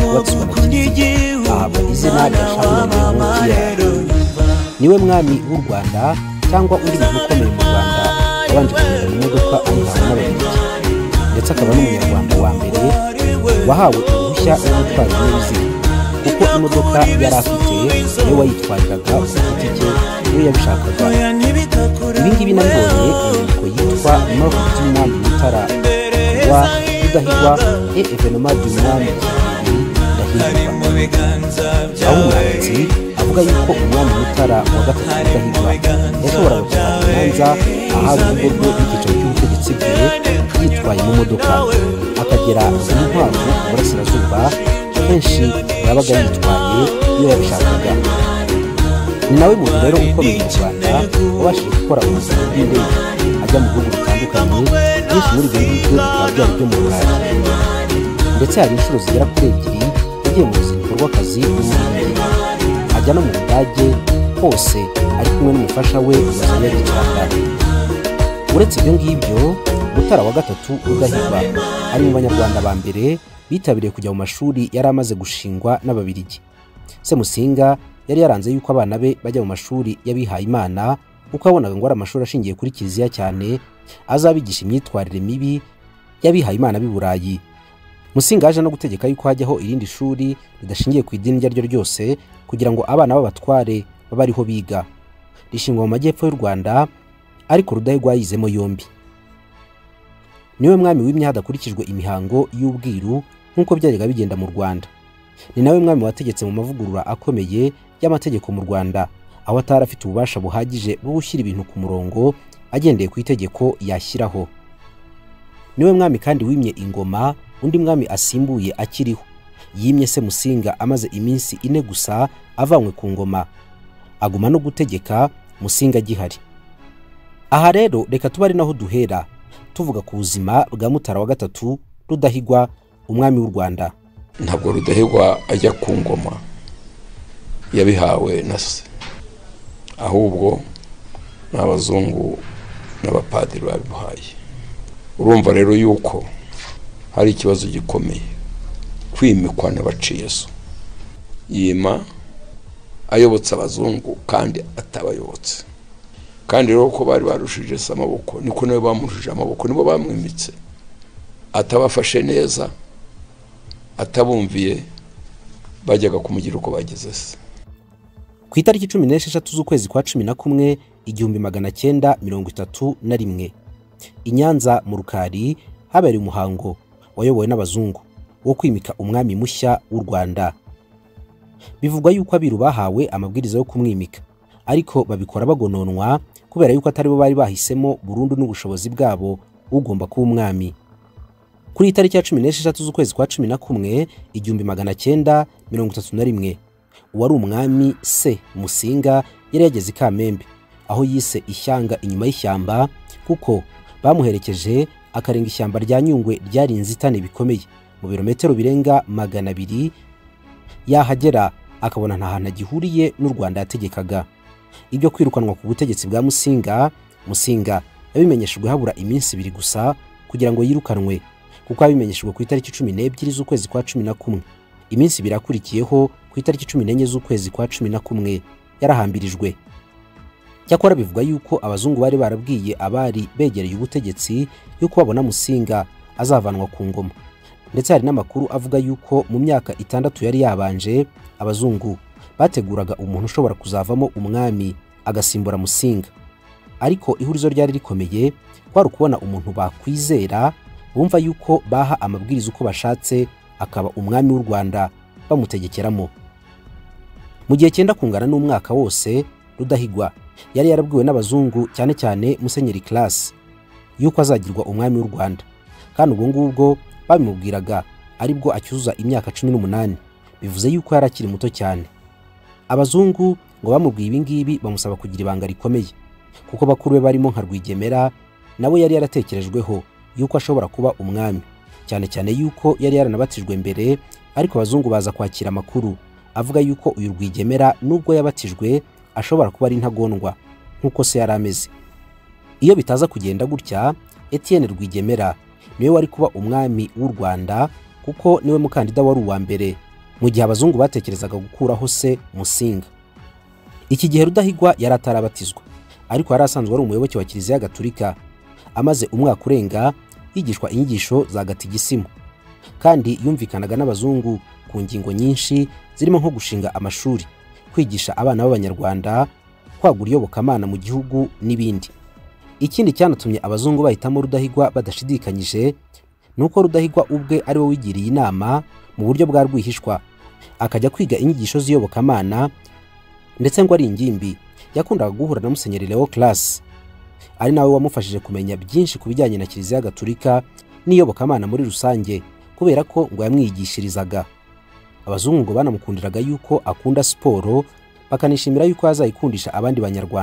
wubatswe ahabwa izina rya shampiyona munsi yayo niwe mwami w'u rwanda cyangwa undi muntu ukomeye mu rwanda wabanje kugenda mu modoka anyuranwa n'abayobozi ndetse akaba n'umunyarwanda wa mbere wahawe uruhushya rwo gutwara ibinyabiziga kuko imodoka yari afite niwe wayitwariraga ku giti cye niwe yabishakaga ibi ngibi nabibonye inyandiko yitwa north by'umwami mutara wa rudahigwa e evenema by'umwami ndahigwa aho umwanditsi avuga yuko umwami mutara wa gatatu rudahigwa yashoboraga kujya imanza ahari urugo rwe n'icyicaro cy'ubutegetsi bwe yitwaye mu modoka akagera ku nkwavu mu burasirazuba kenshi yabaga yitwaye iyo yabishakaga ni nawe muntu rero ukomeye mu rwanda wabashije gukora ubuzima bw'indege ajya mu bihugu bitandukanye byinshi muri ibyo ngibyo bikaba byari ibyo mu burayi ndetse hari inshuro zigera kuri ebyiri yagiye mu ruzinduko rw'akazi n'umurindi ajya no mu budage hose ari kumwe n'umufasha we wazanye gicaka uretse ibyo ngibyo mutara wa gatatu rudahigwa ari mu banyarwanda ba mbere bitabiriye kujya mu mashuri yari amaze gushingwa n'ababirigi semusinga yari yaranze yuko abana be bajya mu mashuri y'abihaye imana kuko yabonaga ngo ari amashuri ashingiye kuri kiliziya cyane azabigisha imyitwarire mibi y'abihaye imana b'i burayi musinga yaje no gutegeka yuko hajyaho irindi shuri ridashingiye ku idini iryo ari ryo ryose kugira ngo abana b'abatware babe ariho biga rishingwa mu majyepfo y'u rwanda ariko rudahigwa yizemo yombi niwe mwami wimye hadakurikijwe imihango y'ubwiru nk'uko byajyaga bigenda mu rwanda ni nawe mwami wategetse mu mavugurura akomeye y'amategeko mu rwanda aho atari afite ububasha buhagije bwo gushyira ibintu ku murongo agendeye ku itegeko yashyiraho niwe mwami kandi wimye ingoma undi mwami asimbuye akiriho yimye se musinga amaze iminsi ine gusa avanywe ku ngoma aguma no gutegeka musinga agihari aha rero reka tuba ari naho duhera tuvuga ku buzima bwa mutara wa gatatu rudahigwa umwami w'u rwanda ntabwo rudahigwa ajya ku ngoma yabihawe na se ahubwo ni abazungu n'abapadiri babimuhaye urumva rero yuko hari ikibazo gikomeye kwimikwana baciye so yima ayobotse abazungu kandi atabayobotse kandi rero ko bari barushije se amaboko niko nabo bamurushije amaboko nibo bamwimitse atabafashe neza atabumviye bajyaga kumugira uko bageze se ku itariki cumi n'esheshatu z'ukwezi kwa cumi na kumwe igihumbi magana cyenda mirongo itatu na rimwe i nyanza mu rukari habereye umuhango wayobowe n'abazungu wo kwimika umwami mushya w'u rwanda bivugwa yuko abiru bahawe amabwiriza yo kumwimika ariko babikora bagononwa kubera yuko atari bo bari bahisemo burundu n'ubushobozi bwabo ugomba kuba umwami kuri iyi tariki ya cumi n'esheshatu z'ukwezi kwa cumi na kumwe igihumbi magana cyenda mirongo itatu na rimwe uwari umwami se musinga yari yageze i kamembe aho yise ishyanga inyuma y'ishyamba kuko bamuherekeje akarenga ishyamba rya nyungwe ryari inzitane bikomeye mu birometero birenga magana abiri yahagera akabona nta hantu agihuriye n'u rwanda yategekaga ibyo kwirukanwa ku butegetsi bwa musinga musinga yabimenyeshejwe habura iminsi ibiri gusa kugira ngo yirukanwe kuko yabimenyeshejwe ku itariki cumi n'ebyiri z'ukwezi kwa cumi na kumwe iminsi ibiri yakurikiyeho ku itariki cumi n'enye z'ukwezi kwa cumi na kumwe yarahambirijwe cyakora bivuga yuko abazungu bari barabwiye abari begereye ubutegetsi yuko babona musinga azavanwa ku ngoma ndetse hari n'amakuru avuga yuko mu myaka itandatu yari yabanje abazungu bateguraga umuntu ushobora kuzavamo umwami agasimbura musinga ariko ihurizo ryari rikomeye kwari ukubona umuntu bakwizera bumva yuko baha amabwiriza uko bashatse akaba umwami w'u rwanda bamutegekeramo mu gihe cyenda kungana n'umwaka wose rudahigwa yari yarabwiwe n'abazungu cyane cyane musenyeri classe yuko azagirwa umwami w'u rwanda kandi ubwo ngubwo babimubwiraga aribwo acyuzuza imyaka cumi n'umunani bivuze yuko yari akiri muto cyane abazungu ngo bamubwiye ibi ngibi bamusaba kugira ibanga rikomeye kuko bakuru be barimo nka rwigemera nawe yari yaratekerejweho yuko ashobora kuba umwami cyane cyane yuko yari yaranabatijwe mbere ariko abazungu baza kwakira amakuru avuga yuko uyu rwigemera nubwo yabatijwe ashobora kuba ari intagondwa nk'uko se yari ameze iyo bitaza kugenda gutya Etienne rwigemera niwe wari kuba umwami w'u rwanda kuko niwe mukandida wari uwa mbere mu gihe abazungu batekerezaga gukuraho se musinga iki gihe rudahigwa yari atarabatizwa ariko yari asanzwe ari umuyoboke wa kiliziya gaturika amaze umwaka urenga yigishwa inyigisho za gatigisimu kandi yumvikanaga n'abazungu ku ngingo nyinshi zirimo nko gushinga amashuri kwigisha abana b'abanyarwanda kwagura iyobokamana mu gihugu n'ibindi ikindi cyanatumye abazungu bahitamo rudahigwa badashidikanyije ni uko rudahigwa ubwe ari we wigiriye inama mu buryo bwa rwihishwa akajya kwiga inyigisho z'iyobokamana ndetse ngo ari ingimbi yakundaga guhura na musenyeri leo class ari nawe wamufashije kumenya byinshi ku bijyanye na kiliziya gaturika n'iyobokamana muri rusange kubera ko ngo yamwigishirizaga abazungu ngo banamukundiraga yuko akunda siporo bakanishimira yuko yazayikundisha abandi banyarwanda